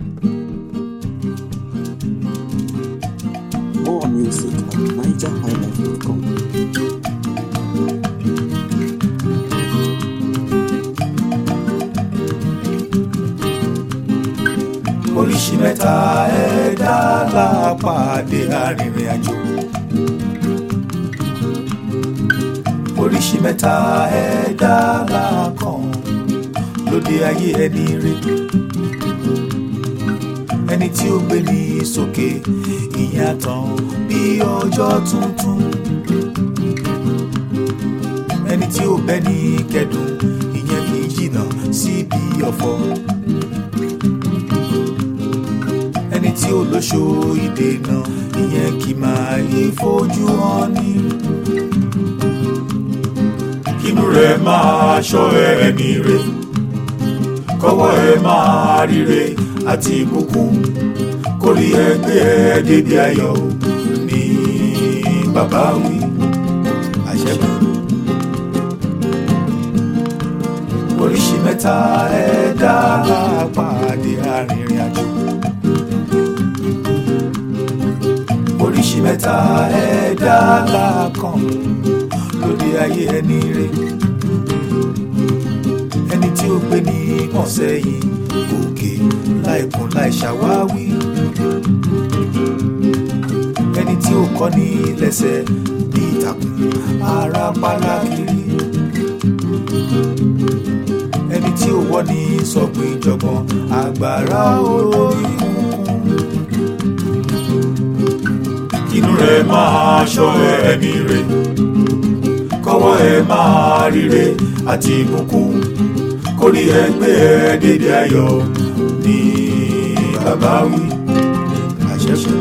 More music at nigerhighlife.com. oríṣi mẹ́ta ẹ̀dá lápàdé arìnrìn àjò. oríṣi mẹ́ta ẹ̀dá lákàn lóde ayé ẹni rè. ẹni tí ó gbé ní sókè ìyàtọ̀ bí ọjọ́ tuntun. ẹni tí ó bẹ́ ní kẹ́dùn ìyẹn kì í jìnnà síbi ọ̀fọ̀. ẹni tí ó lóṣó ìdènà ìyẹn kì máa yí fojú hàn ní. kínú rẹ̀ máa ṣọ́ ẹni rẹ̀ kọ́wọ́ ẹ máa ríre àti ìbùkún kórí ẹgbẹ́ ẹ débi ayọ̀ ní bàbá wí àṣẹ́gun. oríṣi mẹ́ta ẹ̀dá lápàdé arìnrìn àjò. oríṣi mẹ́ta ẹ̀dá lákàn lóde ayé ẹni rè ẹni tí ó gbé ní ọ̀sẹ̀ yìí òkè láìkún láì ṣàwáwí ẹni tí ó kọ́ ní lẹ́sẹ̀ bí ìtàkùn ara pálá kiri ẹni tí ó wọ́ ní sọ̀gbìn ìjọ̀gbọ̀n àgbàrá olórí kúnkún inú rẹ̀ máa ṣọ́ ẹni rẹ̀ kọ́wọ́ ẹ máa ríre àti ìbùkún kórí ẹgbẹ́ ẹ dédé ayọ̀ ní bàbá wí àṣẹ́kù.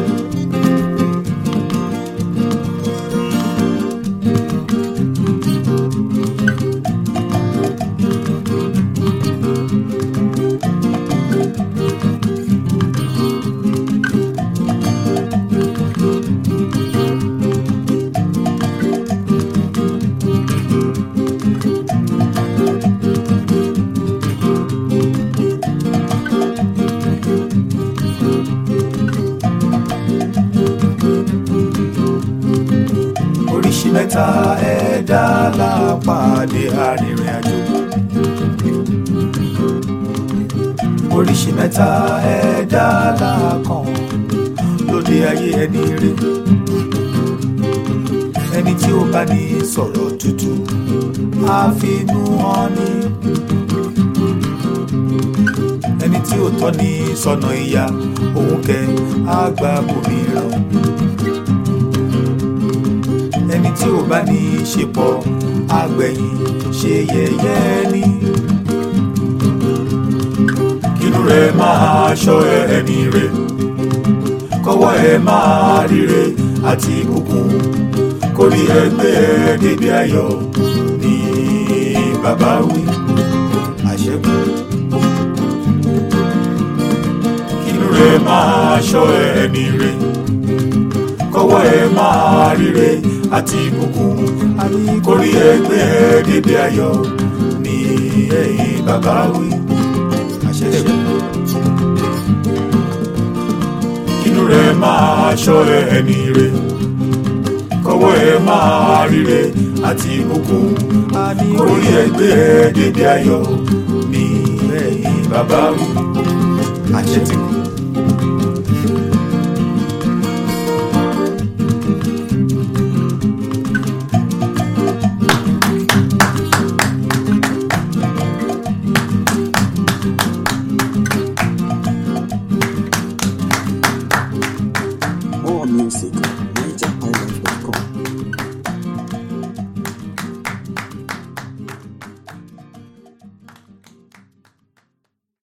oríṣi mẹ́ta ẹ̀dá lápàdé arìnrìn àjò. oríṣi mẹ́ta ẹ̀dá lákàn lóde ayé ẹni rè. ẹni tí ó bá ní sọ̀rọ̀ tútù á finú hàn ní. ẹni tí ó tọ́ ní sọ̀nà ìyá òun kẹ́ á gba bòmíràn ẹni tí ò bá ní í ṣe pọ̀ àgbẹ̀yìn ṣe yẹ̀yẹ́ ni. kínú rẹ̀ máa ṣọ́ ẹni rẹ̀ kọ́wọ́ ẹ máa ríre àti ìbùkún kórí ẹgbẹ́ ẹ débi ayọ̀ ní bàbá wí àṣẹ́kù. kínú rẹ̀ máa ṣọ́ ẹni rẹ̀ kọ́wọ́ ẹ máa ríre àti ìbùkún kórí ẹgbẹ́ dédé ayọ̀ ní ẹ̀yìn bàbá wí àṣẹṣẹ. inú rẹ̀ máa ṣọ́ ẹni rẹ̀ kọ́wọ́ ẹ máa ríre àti ìbùkún kórí ẹgbẹ́ dédé ayọ̀ ní ẹ̀yìn bàbá wí àṣẹ ti kú.